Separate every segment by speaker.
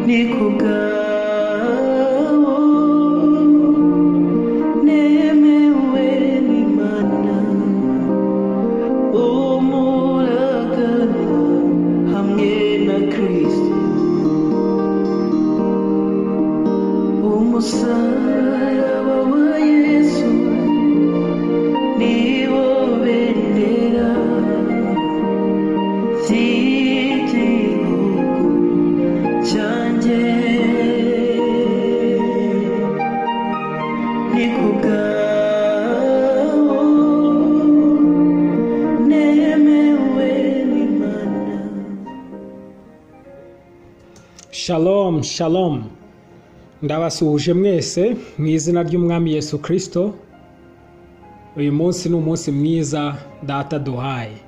Speaker 1: ni ku bwawo nemewe n'imana umuragana hamwe na kirisito umusaraba wa yesu niwo bendera ry'igihugu cyanjye ni ku bwawo nemewe n'imana
Speaker 2: Shalom, shalom. Ndabasuhuje mwese mu izina ry'Umwami Yesu Kristo. Uyu munsi ni umunsi mwiza data duhaye.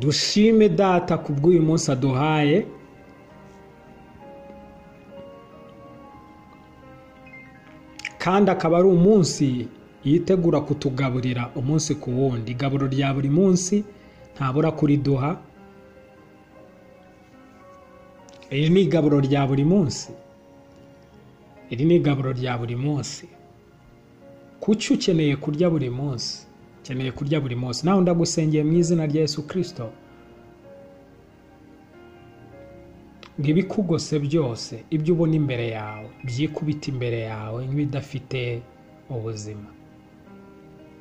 Speaker 2: Dushime data ku bw'uyu munsi aduhaye. kandi akaba ari umunsi yitegura kutugaburira umunsi ku wundi igaburo rya buri munsi ntabura kuriduha iri ni igaburo rya buri munsi iri ni igaburo rya buri munsi kuki ukeneye kurya buri munsi ukeneye kurya buri munsi nawe ndagusengeye mu izina rya yesu kirisito ngo ibikugose byose ibyo ubona imbere yawe byikubite imbere yawe nk'ibidafite ubuzima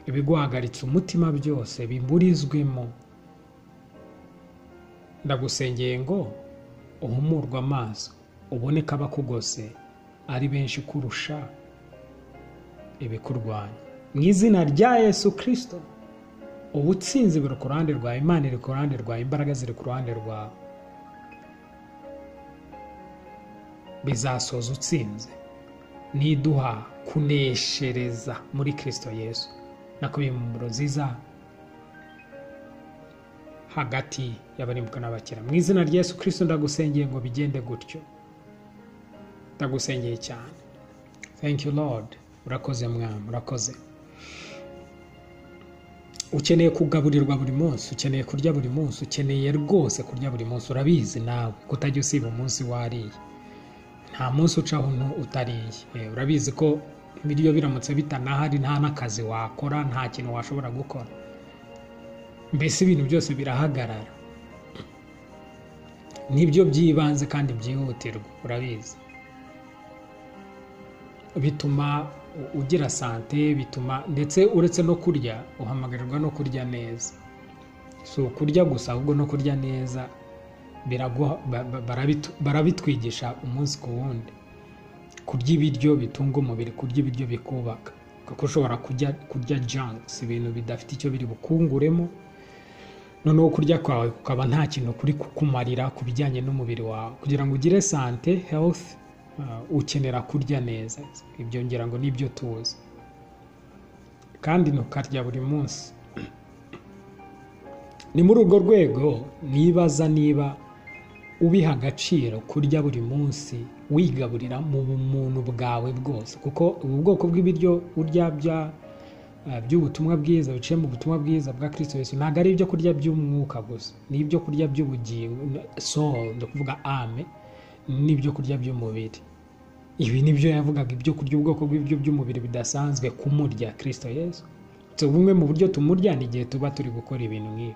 Speaker 2: ibiguhagaritse umutima byose biburizwemo ndagusengeye ngo uhumurwe amaso ubone ko abakugose ari benshi kurusha ibikurwanya mu izina rya yesu kirisito ubutsinzi buri ku ruhande rwawe imana iri ku ruhande rwawe imbaraga ziri ku ruhande rwawe bizasoza utsinze niduha kuneshereza muri kirisito yesu nako biri mu mboro nziza hagati y'abarimbuka n'abakira mu izina rya yesu kirisito ndagusengeye ngo bigende gutyo ndagusengeye cyane thank you lord urakoze mwamu urakoze ukeneye kugaburirwa buri munsi ukeneye kurya buri munsi ukeneye rwose kurya buri munsi urabizi nawe kutajya usiba umunsi wariye nta munsi ucaho untu utariye Eh, urabizi ko ibiryo biramutse bitanahari nta n'akazi wakora nta kintu washobora gukora mbese ibintu byose birahagarara nibyo by'ibanze kandi byihutirwa urabizi bituma u- ugira sante bituma ndetse uretse no kurya uhamagarirwa no kurya neza si ukurya gusa ahubwo no kurya neza biraguha- ba- ba- barabitu- barabitwigisha umunsi ku wundi kurya ibiryo bitunga umubiri kurya ibiryo bikubaka kuko ushobora kurya kurya junks ibintu bidafite icyo biri bukunguremo noneho kurya kwawe kukaba nta kintu kuri kukumarira ku bijyanye n'umubiri wawe kugira ngo ugire sante health uh, ukenera kurya neza ibyo ngira ngo nibyo tuzi kandi ntukarya buri munsi ni muri urwo rwego nibaza niba ubiha agaciro kurya buri munsi wigaburira mu bumuntu bwawe bwose kuko ubu bwoko bw'ibiryo urya bya- eh, by'ubutumwa bwiza biciye mu butumwa bwiza bwa kirisito yesu ntabwo ari ibyo kurya by'umwuka gusa ni ibyo kurya by'ubugingo soul ni ukuvuga ame n'ibyo kurya by'umubiri ibi ni byo yavugaga ibyo kurya ubwoko bw'ibyo by'umubiri bidasanzwe kumurya kirisito yesu So, bumwe mu buryo tumurya ni igihe tuba turi gukora ibintu nk'ibi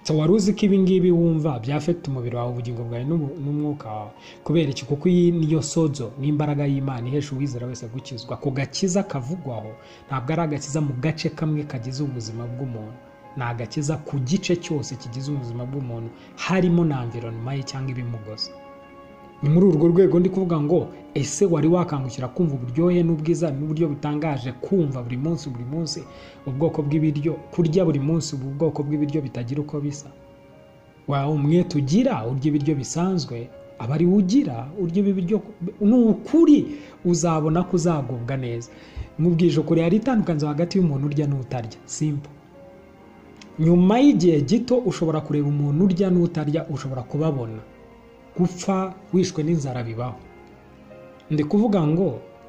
Speaker 2: so wari uzi ko ibi ngibi wumva byafata umubiri wawe ubugingo bwawe n'ubu- n'umwuka wawe kubera iki kuko iyi niyo sozo n'imbaraga y'imana ihesha uwizera wese gukizwa ku gakiza kavugwaho ntabwo ari agakiza mu gace kamwe kagize ubuzima bw'umuntu ni agakiza ku gice cyose kigize ubuzima bw'umuntu harimo na environment ye cyangwa ibimugoza ni muri urwo rwego ndi kuvuga ngo ese wari wakangukira kumva uburyohe n'ubwiza n'uburyo butangaje kumva buri munsi buri munsi ubwoko bw'ibiryo kurya buri munsi ubu bwoko bw'ibiryo bitagira uko bisa wa umwete ugira urya ibiryo bisanzwe aba ari ugira urya ibi biryo ni ukuri uzabona ko uzagubwa neza mubwije ukuri hari itandukaniro hagati y'umuntu urya n'utarya simple nyuma y'igihe gito ushobora kureba umuntu urya n'utarya ushobora kubabona gupfa wishwe n'inzara bibaho ndi kuvuga ngo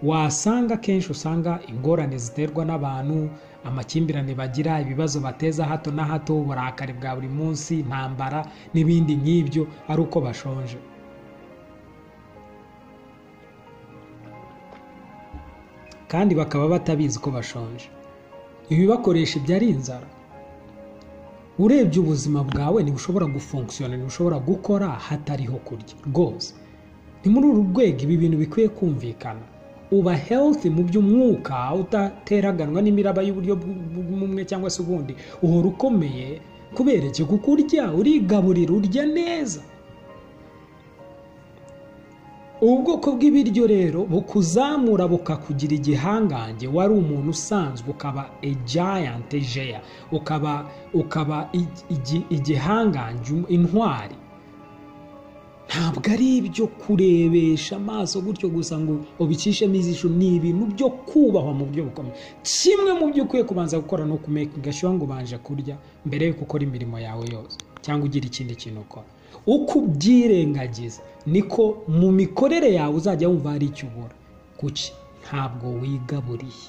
Speaker 2: wasanga akenshi usanga ingorane ziterwa n'abantu amakimbirane bagira ibibazo bateza hato na hato uburakari bwa buri munsi intambara n'ibindi nk'ibyo ari uko bashonje kandi bakaba batabizi ko bashonje ibibakoresha ibyo ari inzara urebye ubuzima bwawe ntibushobora gufunkisiyona ntibushobora gukora hatariho kurya rwose ni muri uru rwego ibi bintu bikwiye kumvikana uba healthy mu by'umwuka udateraganwa n'imiraba y'uburyo bumwe cyangwa se ubundi uhora ukomeye kubera iki kuko urya urigaburira urya neza ubu bwoko bw'ibiryo rero bukuzamura bukakugira igihangange wari umuntu usanzwe ukaba ejayante jeya ukaba ukaba igi- igi- igihangange intwari ntabwo ari ibyo kurebesha amaso gutyo gusa ngo ubicishemo ijisho ni ibintu byo kubahwa mu buryo bukomeye kimwe mu byo ukwiye kubanza gukora ni ukumenya ugashyiraho ngo ubanje kurya mbere yuko ukora imirimo yawe yose cyangwa ugira ikindi kintu ukora uko ubyirengagiza niko mu mikorere yawe uzajya wumva hari icyo ubura kuki ntabwo wigaburiye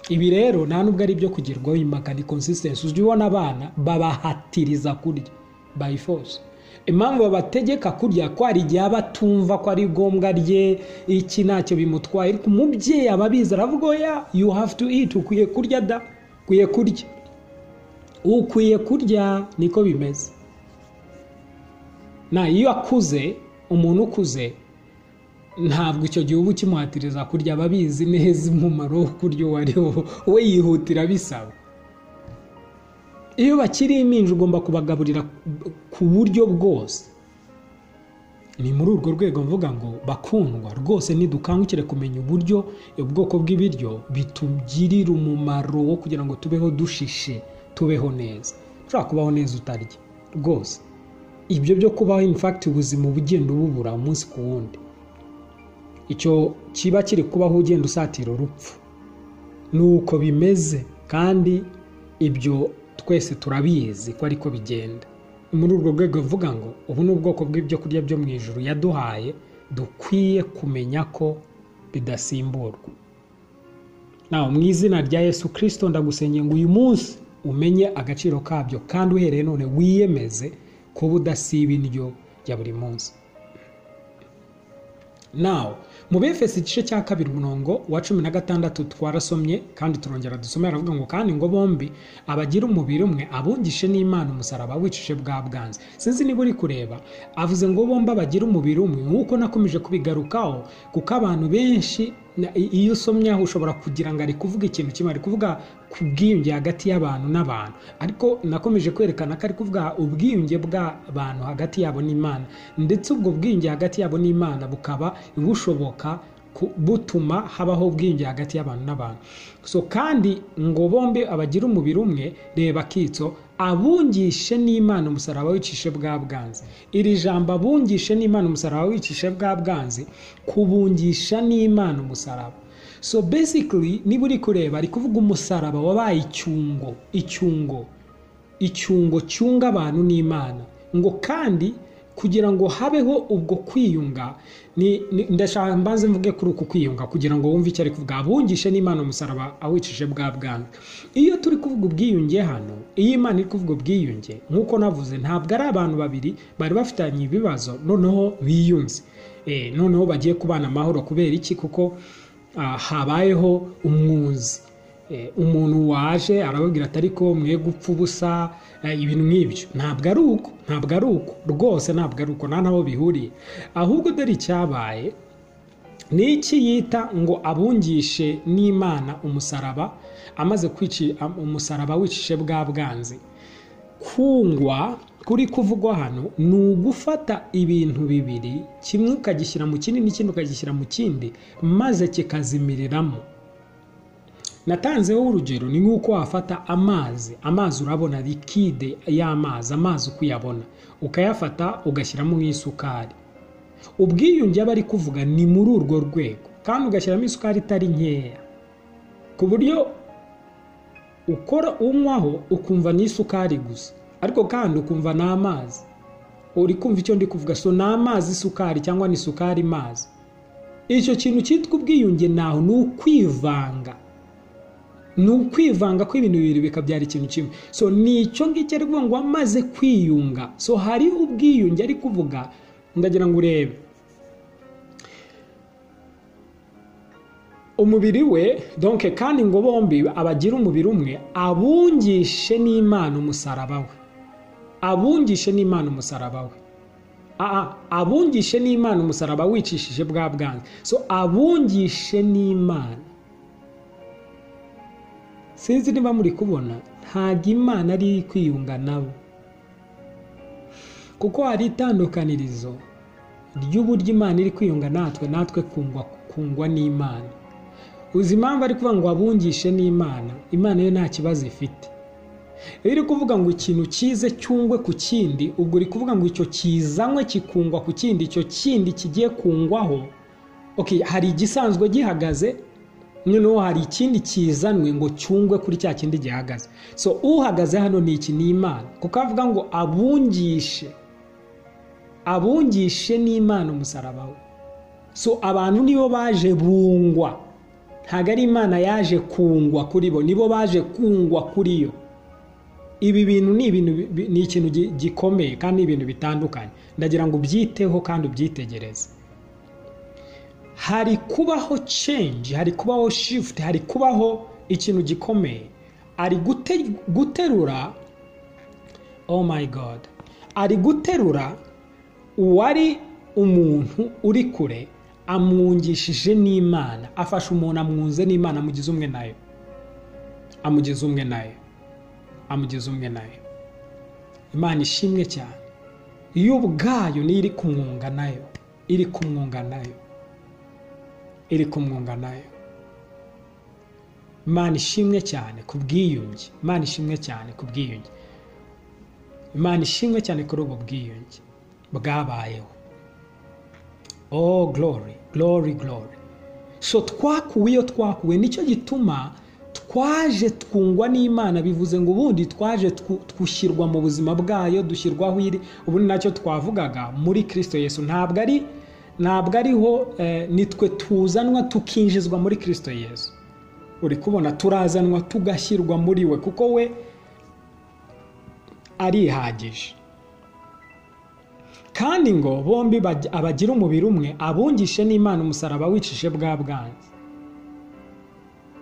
Speaker 2: ibi rero nta nubwo ari ibyo kugerwaho impaka ni consistency ujya ubona abana babahatiriza kurya by force impamvu babategeka kurya ko hari igihe aba atumva ko ari ngombwa rye iki ntacyo bimutwaye ariko umubyeyi aba abizi aravuga oya you have to eat ukwiye kurya da ukwiye kurya ukwiye kurya niko bimeze na iyo akuze umuntu ukuze ntabwo icyo gihe uba ukimuhatiriza kurya aba abizi neza umumaro wo kurya uwo ari wo we yihutira bisaba iyo bakiri impinja ugomba kubagaburira ku buryo bwose ni muri urwo rwego mvuga ngo bakundwa rwose nidukangukire kumenya uburyo ubwoko bw'ibiryo bitugirira umumaro wo kugira ngo tubeho dushishe tubeho neza ushobora kubaho neza utarya rwose ibyo byo kubaho infakiti ubuzima uba ugenda ububura umunsi ku wundi icyo kiba kiri kubaho ugenda usatira urupfu ni uko bimeze kandi ibyo twese turabizi ko ariko bigenda Ni muri urwo rwego mvuga ngo ubu ni ubwoko bw'ibyo kurya byo mu ijoro yaduhaye dukwiye kumenya ko bidasimburwa nawe mu izina rya yesu kirisito ndagusengeye ngo uyu munsi umenye agaciro kabyo kandi uhereye none wiyemeze kuba udasiba indyo ya buri munsi nawe mu befesi igice cya kabiri umurongo wa cumi na gatandatu twarasomye kandi turongera dusome aravuga ngo kandi ngo bombi abagira umubiri umwe abungishe n'imana umusaraba wicishe bwa bwanze sinzi niba uri kureba avuze ngo bombi abagira umubiri umwe nk'uko nakomeje kubigarukaho kuko abantu benshi na- i- iyo usomye aho ushobora kugira ngo ari kuvuga ikintu kimwe ari kuvuga ku bwiyunge hagati y'abantu n'abantu ariko nakomeje kwerekana ko ari kuvuga ubwiyunge bw'abantu hagati yabo n'imana ndetse ubwo bwiyunge hagati yabo n'imana bukaba bushoboka ku- butuma habaho ubwiyunge hagati y'abantu n'abantu so kandi ngo bombi abagira umubiri umwe reba akitso abungishe n'imana umusaraba wicishe bwa bwanze iri jambo abungishe n'imana umusaraba wicishe bwa bwanze kubungisha n'imana umusaraba so basically niba uri kureba ari kuvuga umusaraba wabaye icyungo icyungo icyungo cyunga abantu n'imana ngo kandi kugira ngo habeho ubwo kwiyunga ni- ni- ndashaka mbanze mvuge kuri uku kwiyunga kugira ngo wumve icyo ari kuvuga abungishe n'imana umusaraba awicishije bwa bwange iyo turi kuvuga ubwiyunge hano iyo imana iri kuvuga ubwiyunge nk'uko navuze ntabwo ari abantu babiri bari bafitanye ibibazo noneho biyunze Eh, noneho bagiye kubana amahoro kubera iki kuko ah, habayeho umwuzi Eh, umuntu waje arababwira ati ariko mwe gupfa ubusa eh, ibintu nk'ibyo ntabwo ari uko ntabwo ari uko rwose ntabwo ari uko nta n'aho bihuriye ahubwo dore icyabaye ni iki yita ngo abungishe n'imana umusaraba amaze kwici am- umusaraba wicishe bwa bwanze kungwa kuri kuvugwa hano ni ugufata ibintu bibiri kimwe ukagishyira mu kindi n'ikindi ukagishyira mu kindi maze kikazimiriramo natanzeho urugero ni nk'uko wafata amazi amazi urabona likide y'amazi amazi ukuyabona ukayafata ugashyiramo nk'isukari ubwiyunge aba ari kuvuga ni muri urwo rwego kandi ugashyiramo isukari itari nkeya ku buryo ukora unywaho ukumva ni isukari gusa ariko kandi ukumva ni amazi uri kumva icyo ndi kuvuga so ni amazi isukari cyangwa ni isukari mazi icyo kintu cyitwa ubwiyunge naho ni ukwivanga ni ukwivanga kw'ibintu bibiri bikabyara ikintu kimwe so ni icyo ngicyo ari ngo amaze kwiyunga so hari ubwiyunge ari kuvuga ndagira ngo urebe umubiri we donke kandi ngo bombi abagira umubiri umwe abungishe n'imana umusaraba we abungishe n'imana umusaraba we Aa, abungishe n'imana umusaraba wicishije bwa bwanze so abungishe n'imana sinzi niba muri kubona ntabwo imana ari kwiyunga nabo kuko hari itandukanirizo ry'uburyo imana iri kwiyunga natwe natwe kungwa kungwa n'imana uzi impamvu ari kuvuga ngo abungishe n'imana imana yo nta kibazo ifite iyo uri kuvuga ngo ikintu kize cyungwe ku kindi ubwo uri kuvuga ngo icyo kizanywe kikungwa ku kindi icyo kindi kigiye kungwaho okay, hari igisanzwe gihagaze noneho hari ikindi kizanwe ngo cyungwe kuri cya kindi gihagaze so uhagaze hano ni iki ni imana kuko avuga ngo abungishe abungishe n'imana umusaraba we so abantu nibo baje bungwa ntabwo ari imana yaje kungwa kuri bo nibo baje kungwa kuri yo ibi bintu ni ibintu bi- ni ikintu gi- gikomeye kandi ni ibintu bitandukanye ndagira ngo ubyiteho kandi ubyitegereze hari kubaho change hari kubaho shift hari kubaho ikintu gikomeye ari gute- guterura oh my god ari guterura uwari umuntu uri kure amwungishije n'imana afasha umuntu amwunze n'imana amugize umwe nayo amugize umwe nayo amugize umwe nayo imana ishimwe cyane yo ubwayo niyo iri kumwunga nayo iri kumwunga nayo iri kumwunga nayo imana ishimwe cyane ku bwiyunge imana ishimwe cyane ku bwiyunge imana ishimwe cyane kuri ubu bwiyunge bwabayeho oh glory glory glory so twakuwe iyo twakuwe nicyo gituma twaje twungwa n'imana bivuze ngo ubundi twaje twu- twushyirwa mu buzima bwayo dushyirwaho iri ubu ni nacyo twavugaga muri kirisito yesu ntabwo ari ntabwo ariho eh, nitwe tuzanwa tukinjizwa muri kirisito yesu uri kubona turazanwa tugashyirwa muri we kuko we arihagije kandi ngo bombi baj- abagira umubiri umwe abungishe n'imana umusaraba wicishe bwa bwanze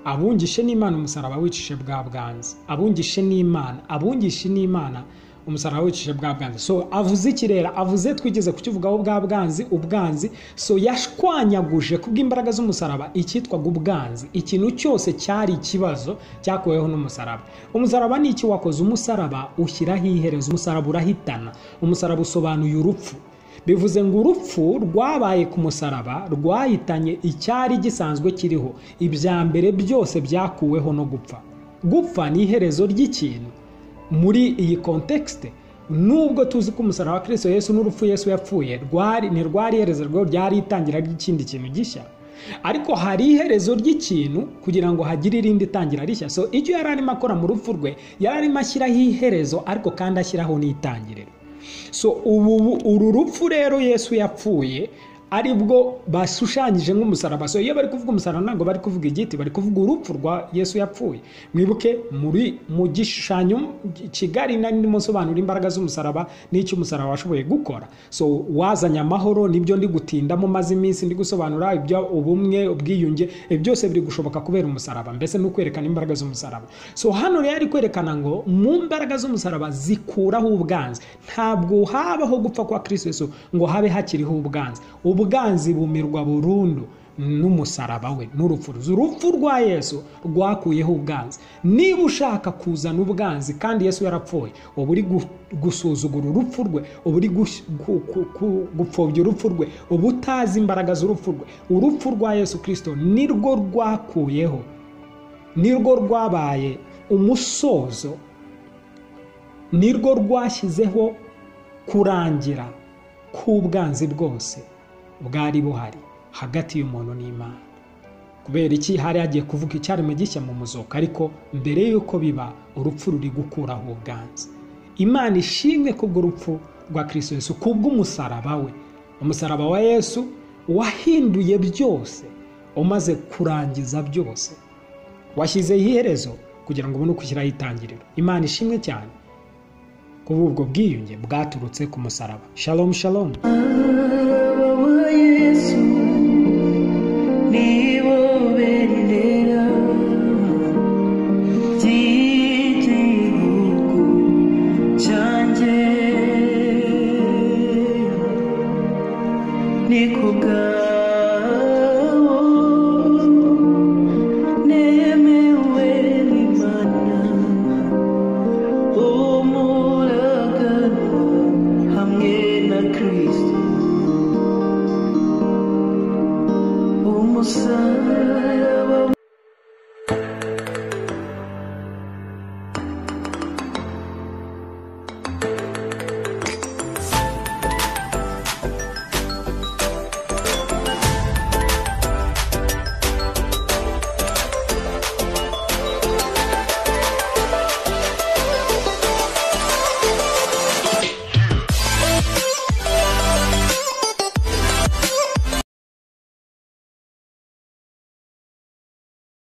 Speaker 2: abungishe n'imana umusaraba wicishe bwa bwanze abungishe n'imana abungishe n'imana umusaraba wicishe bwa bwanze so avuze ikirera avuze twigeze kukivugaho bwa bwanzi ubwanzi so yashwanyaguje kubw'imbaraga z'umusaraba icyitwaga ubwanzi ikintu cyose cyari ikibazo cyakuweho n'umusaraba umusaraba ni iki wakoze umusaraba ushyiraho iherezo umusaraba urahitana umusaraba usobanuye urupfu bivuze ngo urupfu rwabaye ku musaraba rwahitanye icyari gisanzwe kiriho ibya mbere byose byakuweho no gupfa gupfa ni iherezo ry'ikintu muri iyi kontekste nubwo tuzi ko umusaraba wa kirisito yesu n'urupfu yesu yapfuye rwari ni rwari iherezo rwo ryari itangira ry'ikindi kintu gishya ariko hari iherezo ry'ikintu kugira ngo hagire irindi tangira rishya so icyo yari arimo akora mu rupfu rwe yari arimo ashyiraho iherezo ariko kandi ashyiraho n'itangiriro so ubu uru rupfu rero yesu yapfuye ari bwo bashushanyije nk'umusaraba so iyo bari kuvuga umusaraba ntabwo bari kuvuga igiti bari kuvuga urupfu rwa yesu yapfuye mwibuke muri mu gishushanyo kigari nari ndimo nsobanura imbaraga z'umusaraba n'icyo umusaraba washoboye gukora so wazanye amahoro nibyo ndi gutindamo maze iminsi ndi gusobanura ibyo ubumwe ubwiyunge ibyo byose biri gushoboka kubera umusaraba mbese ni ukwerekana imbaraga z'umusaraba so hano rero ari kwerekana ngo mu mbaraga z'umusaraba zikuraho ubwanzi ntabwo habaho gupfa kwa kristo yesu ngo habe hakiriho ubwanzi ubwanzi bumirwa burundu n'umusaraba we n'urupfu rwe. urupfu rwa yesu rwakuyeho ubwanzi niba ushaka kuzana ubwanzi kandi yesu yarapfuye uba uri gu- gusuzugura urupfu rwe uba uri gush- gu- ku- ku- gupfobya urupfu rwe uba utazi imbaraga z'urupfu rwe urupfu rwa yesu kirisito nirwo rwakuyeho nirwo rwabaye umusozo nirwo rwashyizeho kurangira k'ubwanzi bwose bwari buhari hagati y'umuntu n'imana kubera iki hari hagiye kuvuga icyaremwe gishya mu muzuka ariko mbere y'uko biba urupfu ruri gukuraho ubwanzi imana ishimwe kubw'urupfu rwa kirisito yesu kubw'umusaraba we umusaraba wa yesu wahinduye byose umaze kurangiza byose washyizeho iherezo kugira ngo ubone uko ushyiraho itangiriro imana ishimwe cyane kuba ubwo bwiyunge bwaturutse ku musaraba shalom shalom
Speaker 1: Arababaye Yesu, ni wowe